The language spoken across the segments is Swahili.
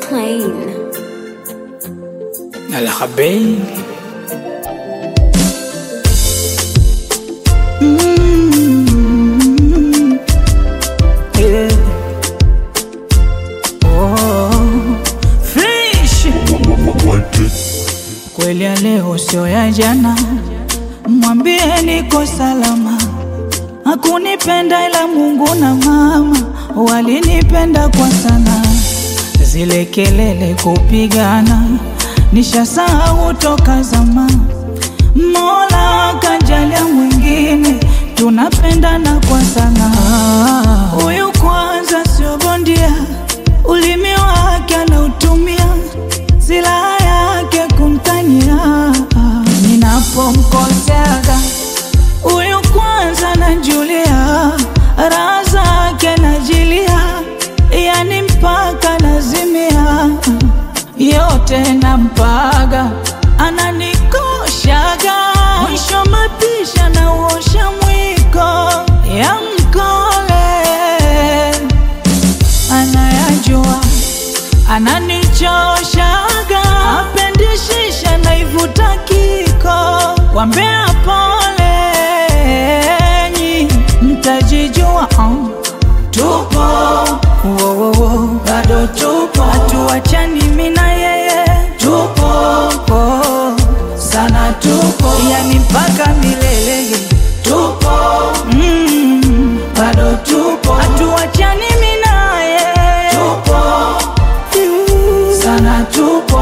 plane. الحبيب Mm. Yeah. Oh. Fish. Kweli ya leo sio ya jana, mwambie niko salama. Hakunipenda ila Mungu na mama walinipenda kwa sana. Zile kelele kupigana nishasahau toka zama. Mola kajalia mwingine, tunapendana kwa sana. Huyu kwanza sio bondia, ulimi wake anautumia, silaha yake kumtania. Ninapomkoseaga huyu kwanza najulia, raha zake najilia, yani mpaka nazimia, yote nampaga, ananikoshaga, mwisho mapisha na uosha mwiko ya mkole anayajua ananichoshaga, apendishisha naivuta kiko, wambea polenyi, mtajijua um. Tupo wo, wo, wo. bado tupo, hatuachani mimi na yeye, tupo oh. sana tupo, yani mpaka milele, tupo mm. bado tupo, hatuachani mimi na yeye, tupo sana tupo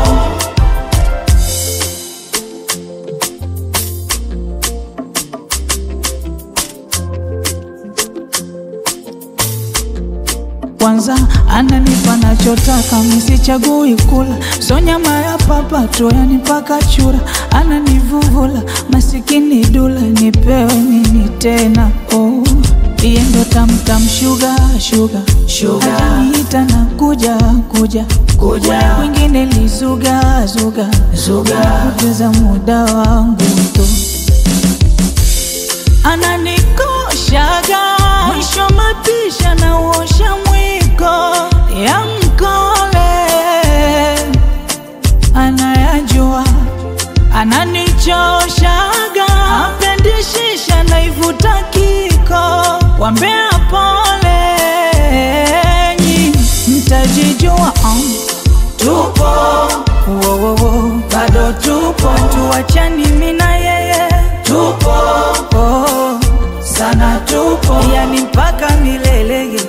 kwanza ananipa nachotaka, misichagui kula, so nyama ya papato yani mpaka chura, ananivuvula masikini dula, nipewe nini tena? Oh, iye ndo tamtam shuga shuga shuga, ataniita na kuja kuja kuja, wengine lizuga zuga zuga, kupoteza muda wangu tu ananikoshaga mwisho mapisha na uosha mwiko ya mkole anayajua ananichoshaga apendishisha naivuta kiko wambea polenyi mtajijua um. tupo wo, wo, wo. bado tupo tuachani mimi na yeye tupo oh. sana tupo yani mpaka milele